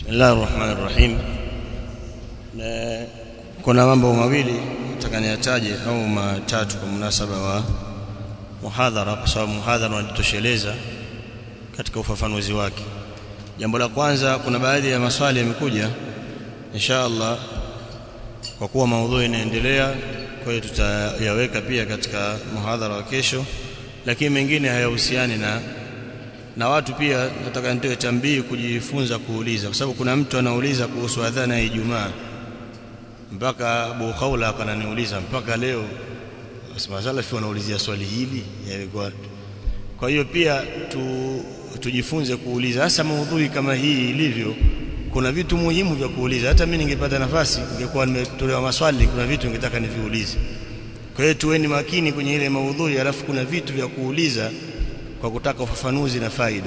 Bismillahir Rahmanir Rahim. Na kuna mambo mawili nataka niyataje au matatu kwa munasaba wa muhadhara kwa sababu muhadhara unajitosheleza katika ufafanuzi wake. Jambo la kwanza kuna baadhi ya maswali yamekuja insha Allah kwa kuwa maudhui inaendelea kwa hiyo tutayaweka pia katika muhadhara wa kesho lakini mengine hayahusiani na na watu pia nataka nitoe tambii kujifunza kuuliza kwa sababu kuna mtu anauliza kuhusu adhana ya Ijumaa mpaka Abu Khawla akananiuliza mpaka leo Asma Salafi wanaulizia swali hili yalikuwa kwa hiyo pia tu, tujifunze kuuliza hasa maudhui kama hii ilivyo kuna vitu muhimu vya kuuliza hata mimi ningepata nafasi ningekuwa nimetolewa maswali kuna vitu ningetaka niviulize kwa hiyo tuweni makini kwenye ile maudhui alafu kuna vitu vya kuuliza kwa kutaka ufafanuzi na faida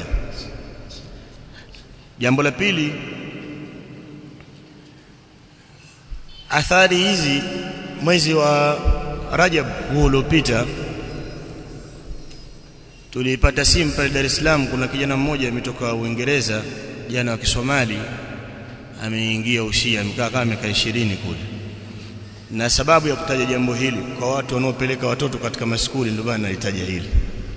jambo la pili athari hizi mwezi wa Rajab huu uliopita tulipata simu pale Dar es Salaam kuna kijana mmoja ametoka Uingereza jana wa Kisomali ameingia ushia amekaa kama miaka 20 kule na sababu ya kutaja jambo hili kwa watu wanaopeleka watoto katika maskuli ndio bana nalitaja hili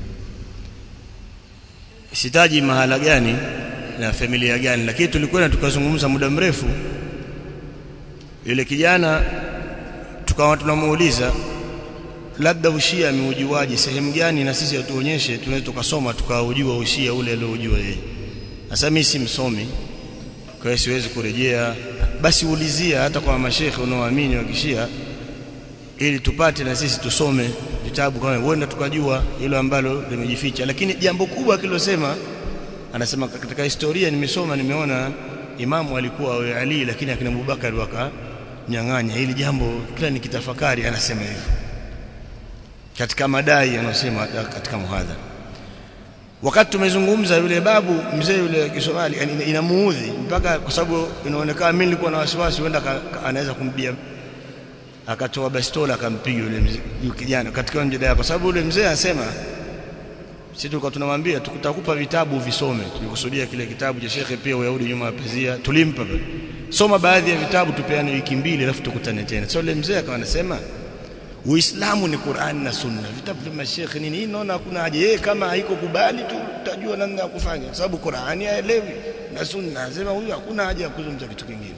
sitaji mahala gani na familia gani lakini tulikwenda tukazungumza muda mrefu yule kijana tukawa tunamuuliza labda ushia ameujuaje sehemu gani na sisi atuonyeshe tunaweza tukasoma tukaujua ushia ule aliojua yeye sasa mimi si msomi kwa hiyo siwezi kurejea basi ulizia hata kwa mashekhe unaoamini wa kishia ili tupate na sisi tusome vitabu kama huenda tukajua hilo ambalo limejificha lakini jambo kubwa akilosema anasema katika historia nimesoma nimeona imamu alikuwa awe Ali lakini akina Abubakar wakanyang'anya hili jambo kila nikitafakari anasema hivyo katika madai anasema katika muhadhara wakati tumezungumza yule babu mzee yule Kisomali inamuudhi mpaka kwa sababu inaonekana mimi nilikuwa na wasiwasi huenda anaweza kumbia akatoa bastola akampiga yule yule kijana katika mjadala kwa sababu yule mzee anasema sisi tulikuwa tunamwambia tutakupa vitabu visome tulikusudia kile kitabu cha shekhe pia uyahudi nyuma ya pazia tulimpa pale soma baadhi ya vitabu tupeane wiki mbili alafu tukutane tena sasa so, yule mzee akawa anasema Uislamu ni Qur'an na Sunna. Vitabu vya mashekhe nini? Hii naona hakuna haja. Yeye kama haiko kubali tu utajua namna ya kufanya. Sababu Qur'ani haelewi na Sunna. Anasema huyu hakuna haja ya kuzungumza kitu kingine.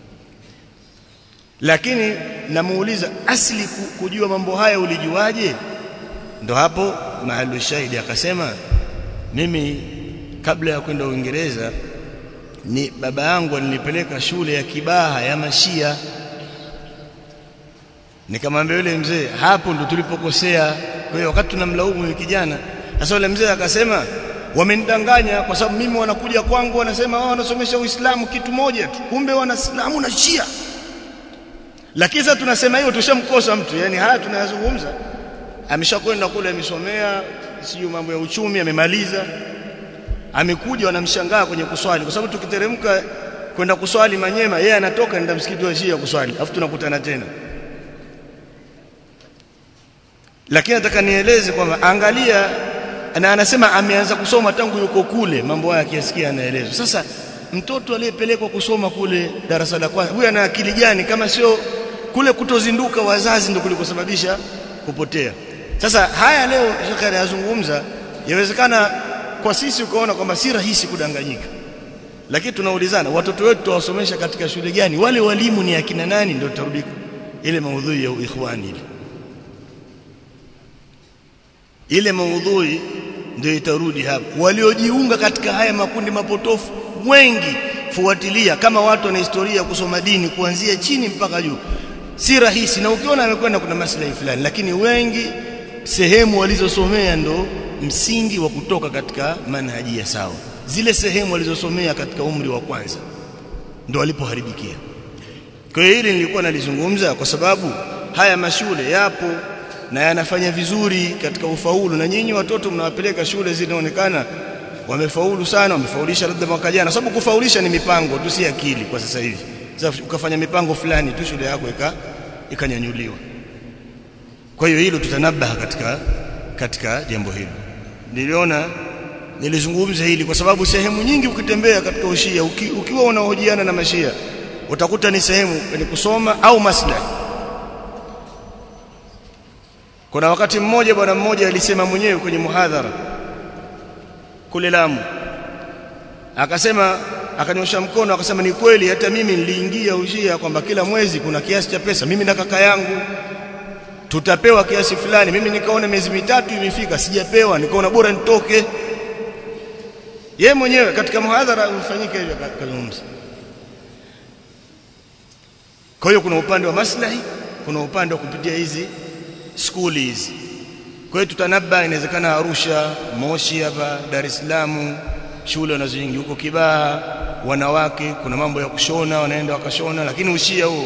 Lakini namuuliza asili kujua mambo haya ulijuaje? Ndo hapo mahali shahidi akasema mimi kabla ya kwenda Uingereza ni baba yangu alinipeleka shule ya Kibaha ya Mashia nikamwambia yule mzee hapo ndo tulipokosea kwa hiyo wakati tunamlaumu yule kijana sasa yule mzee akasema wamenidanganya kwa sababu mimi wanakuja kwangu wanasema wao wanasomesha Uislamu kitu moja tu kumbe wanaislamu na Shia lakini sasa tunasema hiyo tushamkosa mtu yani haya tunayazungumza ameshakwenda kule amesomea sio mambo ya uchumi amemaliza amekuja wanamshangaa kwenye kuswali kwa sababu tukiteremka kwenda kuswali Manyema yeye anatoka nenda msikiti wa Shia kuswali afu tunakutana tena lakini nataka nieleze kwamba angalia na anasema ameanza kusoma tangu yuko kule mambo haya akiyasikia anaelezwa sasa mtoto aliyepelekwa kusoma kule darasa la kwanza huyu ana akili gani kama sio kule kutozinduka wazazi ndio kulikosababisha kupotea sasa haya leo shekhe anayazungumza yawezekana kwa sisi ukaona kwamba si rahisi kudanganyika lakini tunaulizana watoto wetu tuwasomesha katika shule gani wale walimu ni akina nani ndio tutarudi ile maudhui ya ikhwani ile ile maudhui ndio itarudi hapo waliojiunga katika haya makundi mapotofu wengi fuatilia kama watu wana historia kusoma dini kuanzia chini mpaka juu si rahisi na ukiona amekwenda kuna maslahi fulani lakini wengi sehemu walizosomea ndo msingi wa kutoka katika manhaji ya sawa zile sehemu walizosomea katika umri wa kwanza ndo walipoharibikia kwa hiyo hili nilikuwa nalizungumza kwa sababu haya mashule yapo na yanafanya vizuri katika ufaulu na nyinyi watoto mnawapeleka shule zinaonekana wamefaulu sana wamefaulisha labda mwaka jana sababu kufaulisha ni mipango tu si akili kwa sasa hivi sasa ukafanya mipango fulani tu shule yako ika ikanyanyuliwa kwa hiyo hilo tutanabaha katika katika jambo hilo niliona nilizungumza hili kwa sababu sehemu nyingi ukitembea katika ushia uki, ukiwa unahojiana na mashia utakuta ni sehemu ni kusoma au maslahi kuna wakati mmoja bwana mmoja alisema mwenyewe kwenye muhadhara kule Lamu akasema akanyosha mkono akasema ni kweli hata mimi niliingia ushia kwamba kila mwezi kuna kiasi cha pesa mimi na kaka yangu tutapewa kiasi fulani mimi nikaona miezi mitatu imefika sijapewa nikaona bora nitoke ye mwenyewe katika muhadhara ufanyike hivyo kazungumza kwa hiyo kuna upande wa maslahi kuna upande wa kupitia hizi skuli hizi kwa hiyo tutanaba inawezekana Arusha Moshi hapa Dar es Salaam shule wanazoingia huko Kibaha wanawake kuna mambo ya kushona wanaenda wakashona lakini ushia huo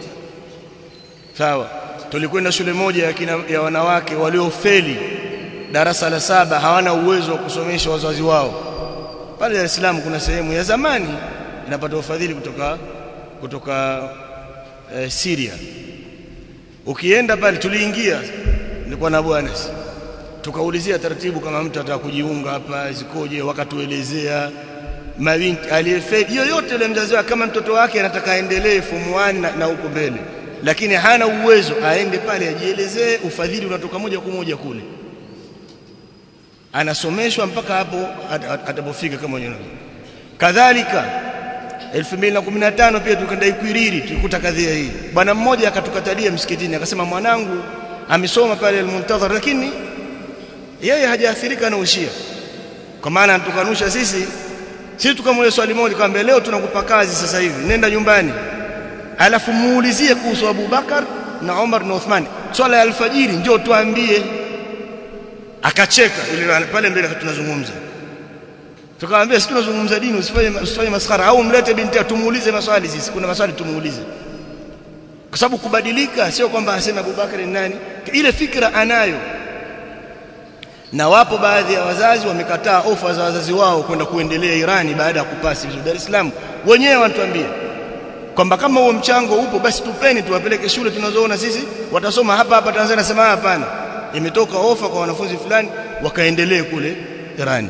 sawa tulikwenda shule moja ya, kina, ya wanawake waliofeli darasa la saba hawana uwezo wa kusomesha wazazi wao pale Dar es Salaam kuna sehemu ya zamani inapata ufadhili kutoka kutoka e, Syria ukienda pale tuliingia nilikuwa na bwana tukaulizia taratibu kama mtu ataka kujiunga hapa zikoje wakatuelezea mabinti aliyefeli yoyote ile mzazi wake kama mtoto wake anataka aendelee form 1 na, na huko mbele lakini hana uwezo aende pale ajielezee ufadhili unatoka moja kwa moja kule anasomeshwa mpaka hapo atapofika kama wenyewe kadhalika 2015 pia tukaenda Ikwiriri tulikuta kadhia hii bwana mmoja akatukatalia msikitini akasema mwanangu amesoma pale al-Muntadhar lakini yeye hajaathirika na ushia kwa maana anatukanusha sisi sisi tukamweleza swali moja kwamba leo tunakupa kazi sasa hivi nenda nyumbani alafu muulizie kuhusu Abu Bakar na Umar na Uthman swala ya alfajiri njoo tuambie akacheka ile pale mbele tunazungumza tukamwambia sisi tunazungumza dini usifanye usifanye maskhara au mlete binti tumuulize maswali sisi kuna maswali tumuulize kwa sababu kubadilika sio kwamba aseme Abu Bakar ni nani ile fikra anayo na wapo baadhi ya wazazi wamekataa ofa za wazazi wao kwenda kuendelea Irani baada ya kupasi vizuri Dar es Salaam wenyewe wanatuambia kwamba kama huo mchango upo basi tupeni tuwapeleke shule tunazoona sisi watasoma hapa hapa Tanzania nasema hapana imetoka ofa kwa wanafunzi fulani wakaendelee kule Irani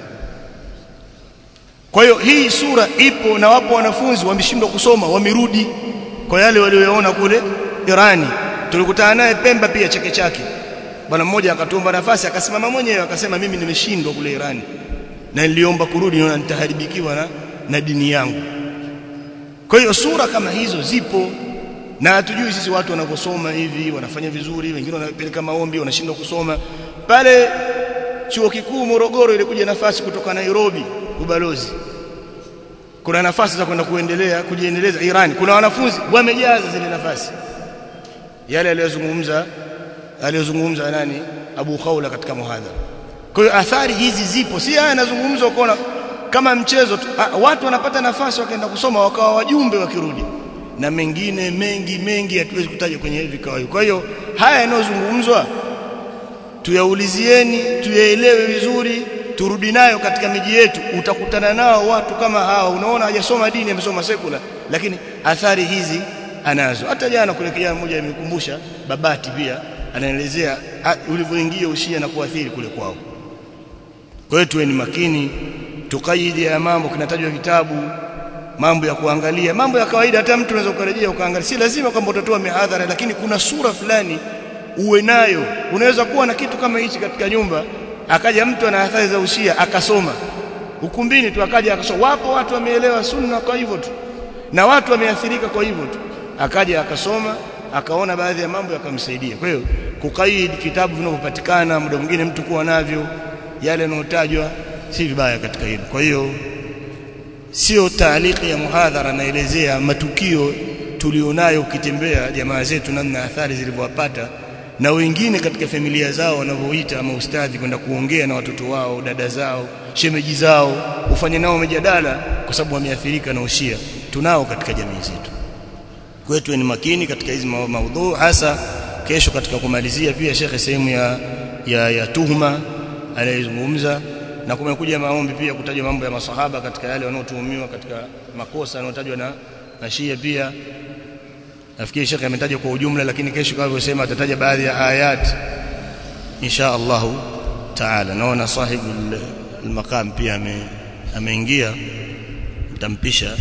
kwa hiyo hii sura ipo na wapo wanafunzi wameshindwa kusoma wamerudi kwa yale walioyaona kule Irani tulikutana naye Pemba pia chake chake bwana mmoja akatomba nafasi akasimama mwenyewe akasema mimi nimeshindwa kule Irani na niliomba kurudi na nitaharibikiwa na, na dini yangu kwa hiyo sura kama hizo zipo na hatujui sisi watu wanavyosoma hivi wanafanya vizuri wengine wanapeleka maombi wanashindwa kusoma pale chuo kikuu Morogoro ilikuja nafasi kutoka Nairobi ubalozi kuna nafasi za kwenda kuendelea kujiendeleza Iran kuna wanafunzi wamejaza zile nafasi yale aliyozungumza aliyozungumza nani Abu Khawla katika muhadhara kwa hiyo athari hizi zipo si haya yanazungumzwa ukaona kama mchezo tu ha, watu wanapata nafasi wakaenda kusoma wakawa wajumbe wakirudi na mengine mengi mengi hatuwezi kutaja kwenye vikao kwa hiyo haya yanayozungumzwa tuyaulizieni tuyaelewe vizuri turudi nayo katika miji yetu utakutana nao watu kama hawa unaona hajasoma dini amesoma sekula lakini athari hizi anazo hata jana kule kijana mmoja amekumbusha babati pia anaelezea ulivyoingia ushia na kuathiri kule kwao kwa hiyo tuwe ni makini tukaidi ya mambo kinatajwa vitabu mambo ya kuangalia mambo ya kawaida hata mtu unaweza kurejea ukaangalia si lazima kwamba utatoa mihadhara lakini kuna sura fulani uwe nayo unaweza kuwa na kitu kama hichi katika nyumba akaja mtu ana athari za ushia akasoma ukumbini tu akaja akasoma wapo watu wameelewa sunna kwa hivyo tu na watu wameathirika kwa hivyo tu akaja akasoma akaona baadhi ya mambo yakamsaidia kwa hiyo kukaidi kitabu vinavyopatikana muda mwingine mtu kuwa navyo yale yanayotajwa si vibaya katika hilo kwa hiyo sio taaliki ya muhadhara naelezea matukio tulionayo ukitembea jamaa zetu namna athari zilivyowapata na wengine katika familia zao wanavyoita maustadhi kwenda kuongea na watoto wao dada zao shemeji zao ufanye nao mjadala kwa sababu wameathirika na ushia tunao katika jamii zetu kwetu ni makini katika hizi maudhu hasa kesho katika kumalizia pia shekhe sehemu ya, ya, ya tuhuma anayezungumza na kumekuja maombi pia kutaja mambo ya masahaba katika yale wanaotuhumiwa katika makosa yanayotajwa na, na Shia pia nafikiri shekhe ametaja kwa ujumla lakini kesho kama alivyosema atataja baadhi ya ayat insha Allah taala naona sahibu al-maqam pia ame, ameingia mtampisha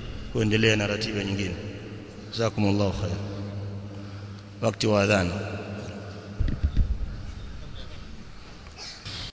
kuendelea na ratiba nyingine jazakumullahu khair wakati wa adhana